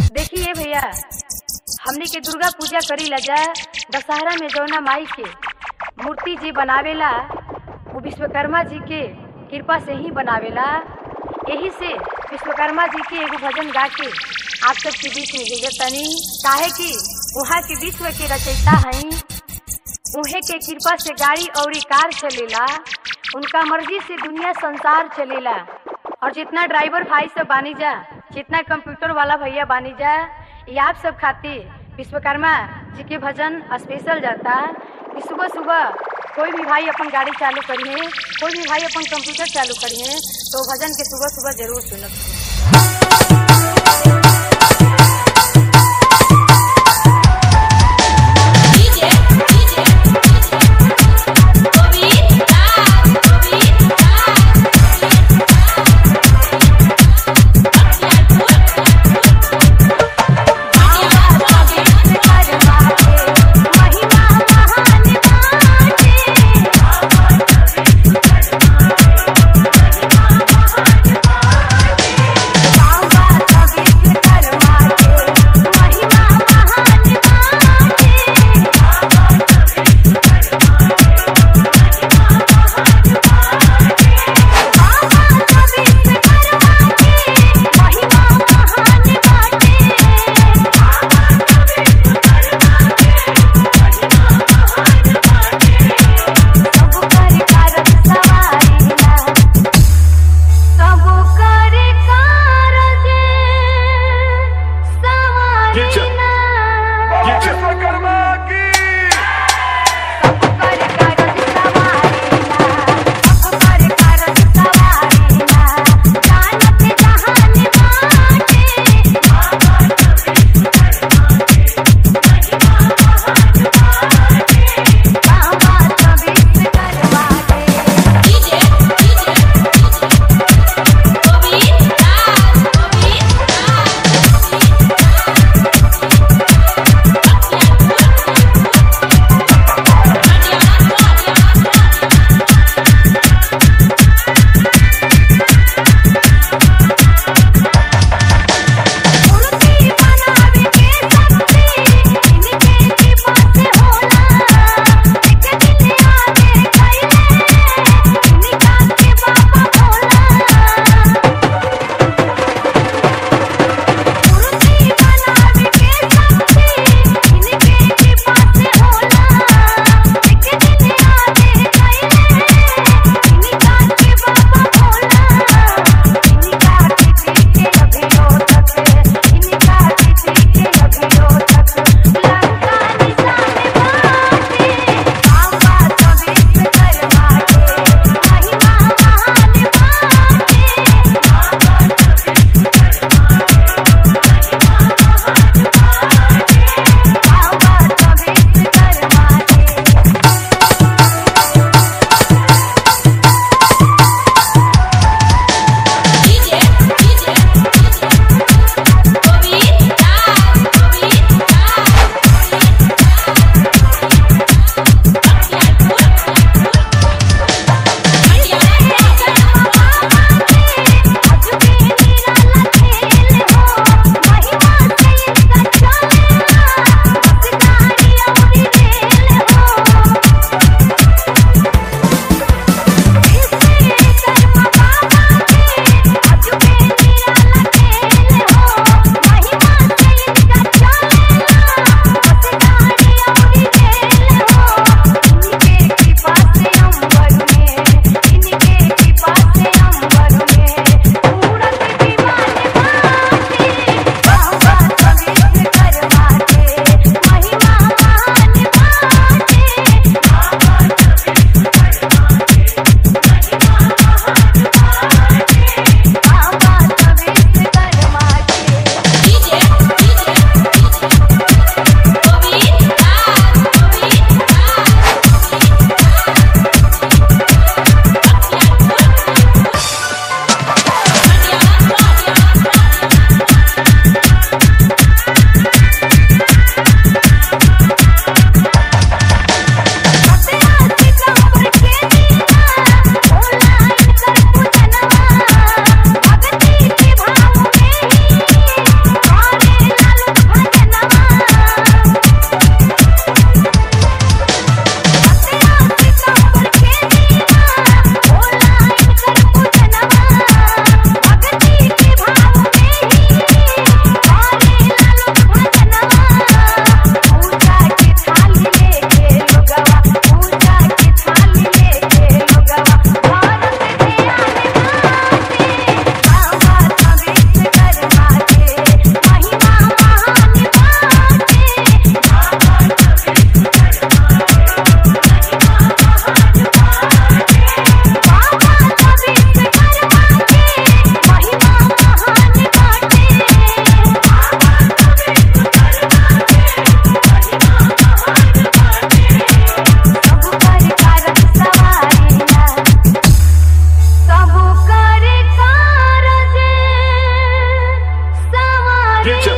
देखिए भैया हमने के दुर्गा पूजा करी ला जा दशहरा में जौना माई के मूर्ति जी बनावेला वो विश्वकर्मा जी के कृपा से ही बनावेला यही से विश्वकर्मा जी के एगो भजन गा के आप सबके बीच में भेजत तनी काहे कि वहाँ के विश्व के रचयिता हैं उहे के कृपा से गाड़ी और कार चलेला उनका मर्जी से दुनिया संसार चलेला और जितना ड्राइवर भाई सब बानी जा जितना कंप्यूटर वाला भैया बानी जा ये आप सब खातिर विश्वकर्मा जी के भजन स्पेशल जाता कि सुबह सुबह कोई भी भाई अपन गाड़ी चालू करी है कोई भी भाई अपन कंप्यूटर चालू करी है तो भजन के सुबह सुबह जरूर सुनत DJ DJ Bobita Bobita महिमा महान बाटे Future.